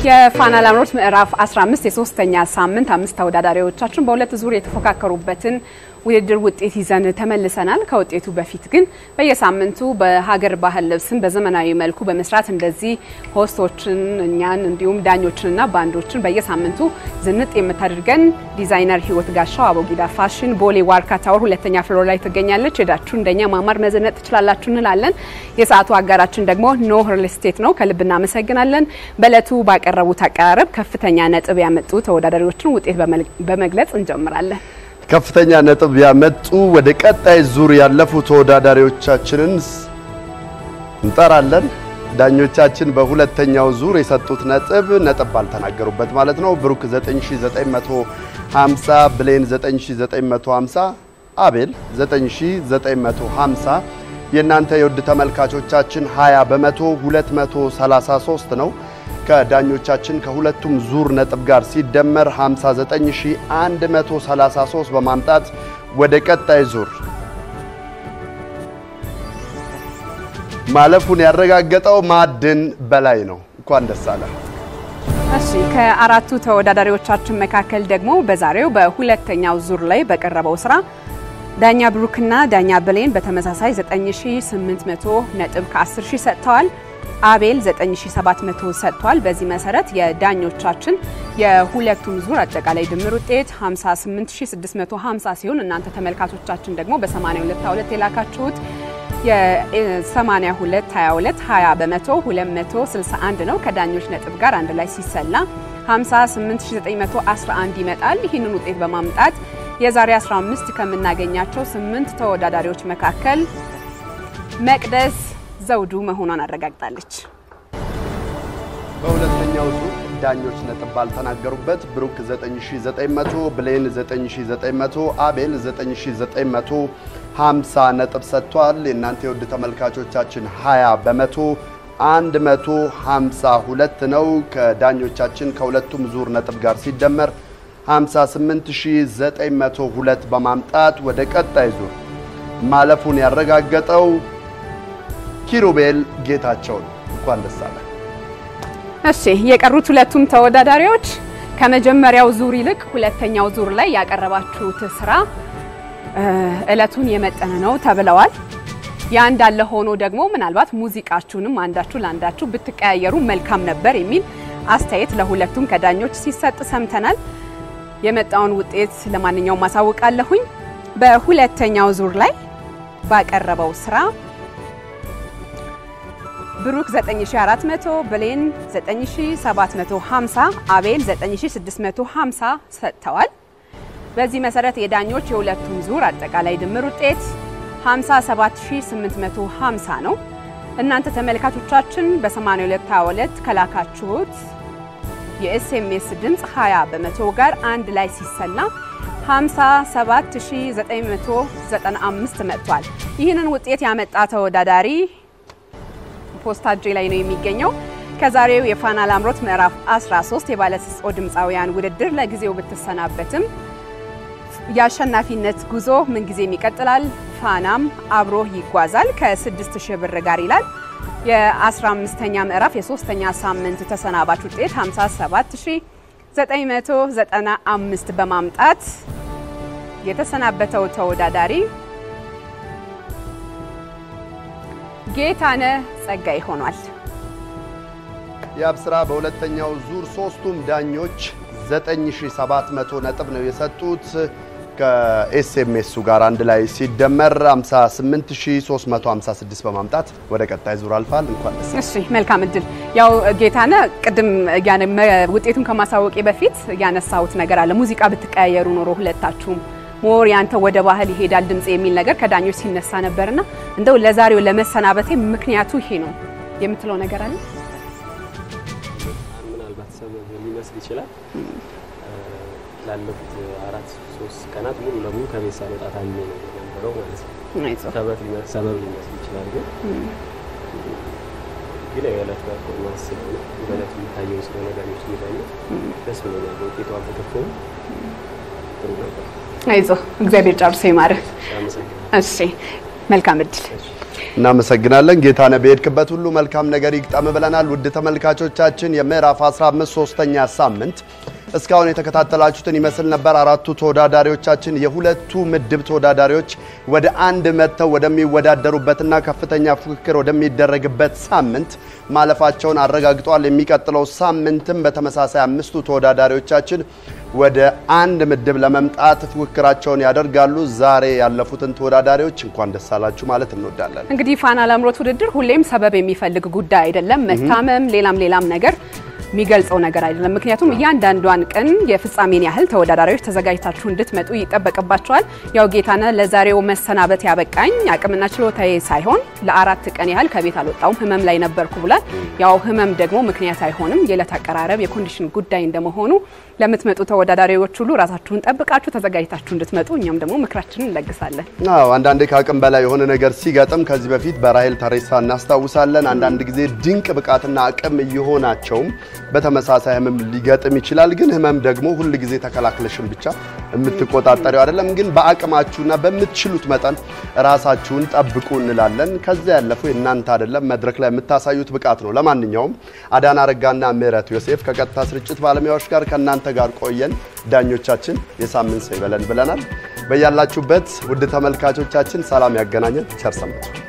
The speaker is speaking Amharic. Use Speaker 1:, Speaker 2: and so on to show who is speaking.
Speaker 1: የፋና ላምሮት ምዕራፍ 15 የሶስተኛ ሳምንት አምስት ተወዳዳሪዎቻችን በሁለት ዙር የተፎካከሩበትን ውድድር ውጤት ይዘን ተመልሰናል። ከውጤቱ በፊት ግን በየሳምንቱ በሀገር ባህል ልብስን በዘመናዊ መልኩ በመስራት እንደዚህ ሆስቶችን እኛን እንዲሁም ዳኞችንና ባንዶችን በየሳምንቱ ዝንጥ የምታደርገን ዲዛይነር ህይወት ጋሻው አቦጊዳ ፋሽን ቦሌ ዋርካ ታወር ሁለተኛ ፍሎር ላይ ትገኛለች። ሄዳችሁ እንደኛ ማማር መዘነጥ ትችላላችሁ እንላለን። የሰዓቱ አጋራችን ደግሞ ኖህ ሪል ስቴት ነው። ከልብ እናመሰግናለን። በእለቱ ባቀረቡት አቀራረብ ከፍተኛ ነጥብ ያመጡ ተወዳዳሪዎችን ውጤት በመግለጽ እንጀምራለን።
Speaker 2: ከፍተኛ ነጥብ ያመጡ ወደ ቀጣይ ዙር ያለፉ ተወዳዳሪዎቻችንን እንጠራለን። ዳኞቻችን በሁለተኛው ዙር የሰጡት ነጥብ ነጥብ ባልተናገሩበት ማለት ነው። ብሩክ 9950፣ ብሌን 9950፣ አቤል 9950። የእናንተ የውድ ተመልካቾቻችን 20 በመቶ 233 ነው። ከዳኞቻችን ከሁለቱም ዙር ነጥብ ጋር ሲደመር 59133 በማምጣት ወደ ቀጣይ ዙር ማለፉን ያረጋገጠው ማዕድን በላይ ነው። እንኳን ደስ አለ።
Speaker 1: እሺ ከአራቱ ተወዳዳሪዎቻችን መካከል ደግሞ በዛሬው በሁለተኛው ዙር ላይ በቀረበው ስራ ዳኛ ብሩክና ዳኛ ብሌን በተመሳሳይ 9800 ነጥብ ከ10 ሺህ ሰጥተዋል። አቤል 9700 ሰጥቷል። በዚህ መሰረት የዳኞቻችን የሁለቱም ዙር አጠቃላይ ድምር ውጤት 58650 ሲሆን እናንተ ተመልካቾቻችን ደግሞ በ8222 የላካችሁት የ8222 20 በመቶ 261 ነው። ከዳኞች ነጥብ ጋር አንድ ላይ ሲሰላ 58911 ይመጣል። ይህንን ውጤት በማምጣት የዛሬ 15 ከምናገኛቸው ስምንት ተወዳዳሪዎች መካከል መቅደስ ዘውዱ መሆኗን አረጋግጣለች።
Speaker 2: በሁለተኛው ዙር ዳኞች ነጥብ ባልተናገሩበት ብሩክ 9900፣ ብሌን 9900፣ አቤል 9950 ነጥብ ሰጥቷል። የእናንተ የውድ ተመልካቾቻችን 20 በመቶ 152 ነው። ከዳኞቻችን ከሁለቱም ዙር ነጥብ ጋር ሲደመር 58902 በማምጣት ወደ ቀጣይ ዙር ማለፉን ያረጋገጠው ኪሩቤል ጌታቸው ነው። እንኳን ደስ አለ።
Speaker 1: እሺ የቀሩት ሁለቱም ተወዳዳሪዎች ከመጀመሪያው ዙር ይልቅ ሁለተኛው ዙር ላይ ያቀረባችሁት ስራ እለቱን የመጠነ ነው ተብለዋል። ያ እንዳለ ሆኖ ደግሞ ምናልባት ሙዚቃችሁንም አንዳችሁ ለአንዳችሁ ብትቀያየሩ መልካም ነበር የሚል አስተያየት ለሁለቱም ከዳኞች ሲሰጥ ሰምተናል። የመጣውን ውጤት ለማንኛውም ማሳውቃለሁኝ። በሁለተኛው ዙር ላይ ባቀረበው ስራ ብሩክ 9400፣ ብሌን 9750፣ አቤል 9650 ሰጥተዋል። በዚህ መሰረት የዳኞች የሁለቱም ዙር አጠቃላይ ድምር ውጤት 57850 ነው። እናንተ ተመልካቾቻችን በ8222 ከላካችሁት የኤስኤምኤስ ድምፅ 20 በመቶ ጋር አንድ ላይ ሲሰላ 57995 መጥቷል። ይህንን ውጤት ያመጣ ተወዳዳሪ ፖስታ እጄ ላይ ነው የሚገኘው። ከዛሬው የፋና ላምሮት ምዕራፍ 13 የባለተሰጥኦ ድምፃውያን ውድድር ለጊዜው ብትሰናበትም የአሸናፊነት ጉዞ ምንጊዜም ይቀጥላል፣ ፋናም አብሮ ይጓዛል ከ6000 ብር ጋር ይላል። የ15ኛ ምዕራፍ የሶስተኛ ሳምንት ተሰናባች ውጤት 57995 በማምጣት የተሰናበተው ተወዳዳሪ ጌታነህ ጸጋይ ሆኗል።
Speaker 2: የአብስራ በሁለተኛው ዙር ሶስቱም ዳኞች 9700 ነጥብ ነው የሰጡት። ከኤስኤምኤሱ ጋር አንድ ላይ ሲደመር 58356 በማምጣት ወደ ቀጣይ ዙር አልፋል። እንኳን ደስ
Speaker 1: እሺ፣ መልካም እድል። ያው ጌታነህ ቅድም ውጤቱን ከማሳወቄ በፊት ያነሳሁት ነገር አለ። ሙዚቃ ብትቀያየሩ ኖሮ ሁለታችሁም ሞር ያንተ ወደ ባህል ይሄዳል ድምጽ የሚል ነገር ከዳኞች ሲነሳ ነበርና እንደው ለዛሬው ለመሰናበቴ ምክንያቱ ይሄ ነው የምትለው ነገር አለ?
Speaker 3: ምናልባት ሰበብ ሊመስል ይችላል። ላለፉት አራት ሶስት ቀናት ሙሉ ለሙሉ ከቤት ሳልወጣ ታምሜ ነው የነበረው ማለት ነው። ሰበብ ሊመስል ይችላል፣ ግን ግን የዕለት ፐርፎርማንስ ስለሆነ በዕለቱ የሚታየው ስለሆነ ዳኞች የሚዳኙት ደስ ብሎኛል። በውጤቱ አልተከፋውም። ጥሩ ነበር።
Speaker 1: አይዞህ እግዚአብሔር ጨርሶ ይማርህ።
Speaker 3: አመሰግናለሁ።
Speaker 1: እሺ መልካም እድል።
Speaker 2: እናመሰግናለን። ጌታነህ በሄድክበት ሁሉ መልካም ነገር ይግጠም ብለናል። ውድ ተመልካቾቻችን የምዕራፍ 15 ሶስተኛ ሳምንት እስካሁን የተከታተላችሁትን ይመስል ነበር። አራቱ ተወዳዳሪዎቻችን የሁለቱ ምድብ ተወዳዳሪዎች ወደ አንድ መጥተው ወደሚወዳደሩበትና ከፍተኛ ፉክክር ወደሚደረግበት ሳምንት ማለፋቸውን አረጋግጠዋል። የሚቀጥለው ሳምንትም በተመሳሳይ አምስቱ ተወዳዳሪዎቻችን ወደ አንድ ምድብ ለመምጣት ፉክክራቸውን ያደርጋሉ። ዛሬ ያለፉትን ተወዳዳሪዎች እንኳን ደስ አላችሁ ማለት እንወዳለን።
Speaker 1: እንግዲህ ፋና ላምሮት ውድድር ሁሌም ሰበብ የሚፈልግ ጉዳይ አይደለም። መታመም፣ ሌላም ሌላም ነገር የሚገልጸው ነገር አይደለም። ምክንያቱም እያንዳንዷን ቀን የፍጻሜን ያህል ተወዳዳሪዎች ተዘጋጅታችሁ እንድትመጡ ይጠበቅባቸዋል። ያው ጌታነህ ለዛሬው መሰናበት ያበቃኝ አቅምና ችሎታዬ ሳይሆን ለአራት ቀን ያህል ከቤት አልወጣውም ህመም ላይ ነበርኩ ብሏል። ያው ህመም ደግሞ ምክንያት አይሆንም። የዕለት አቀራረብ የኮንዲሽን ጉዳይ እንደመሆኑ ለምትመጡ ተወዳዳሪዎች ሁሉ ራሳችሁን ጠብቃችሁ ተዘጋጅታችሁ እንድትመጡ እኛም ደግሞ ምክራችንን እንለግሳለን።
Speaker 2: አዎ አንዳንዴ ከአቅም በላይ የሆነ ነገር ሲገጥም ከዚህ በፊት በራሄል ተሬሳ እናስታውሳለን። አንዳንድ ጊዜ ድንቅ ብቃትና አቅም እየሆናቸውም በተመሳሳይ ህመም ሊገጥም ይችላል። ግን ህመም ደግሞ ሁል ጊዜ ተከላክለሽን ብቻ የምትቆጣጠሪው አይደለም። ግን በአቅማችሁና በምትችሉት መጠን ራሳችሁን ጠብቁ እንላለን። ከዚያ ያለፈው የእናንተ አይደለም፣ መድረክ ላይ የምታሳዩት ብቃት ነው። ለማንኛውም አዳና ረጋና ምህረት ዮሴፍ ከቀጥታ ስርጭት ባለሙያዎች ጋር ከእናንተ ጋር ቆየን። ዳኞቻችን የሳምንት ሰው ይበለን ብለናል። በያላችሁበት ውድ ተመልካቾቻችን ሰላም ያገናኘን። ቸር ሰንብቱ።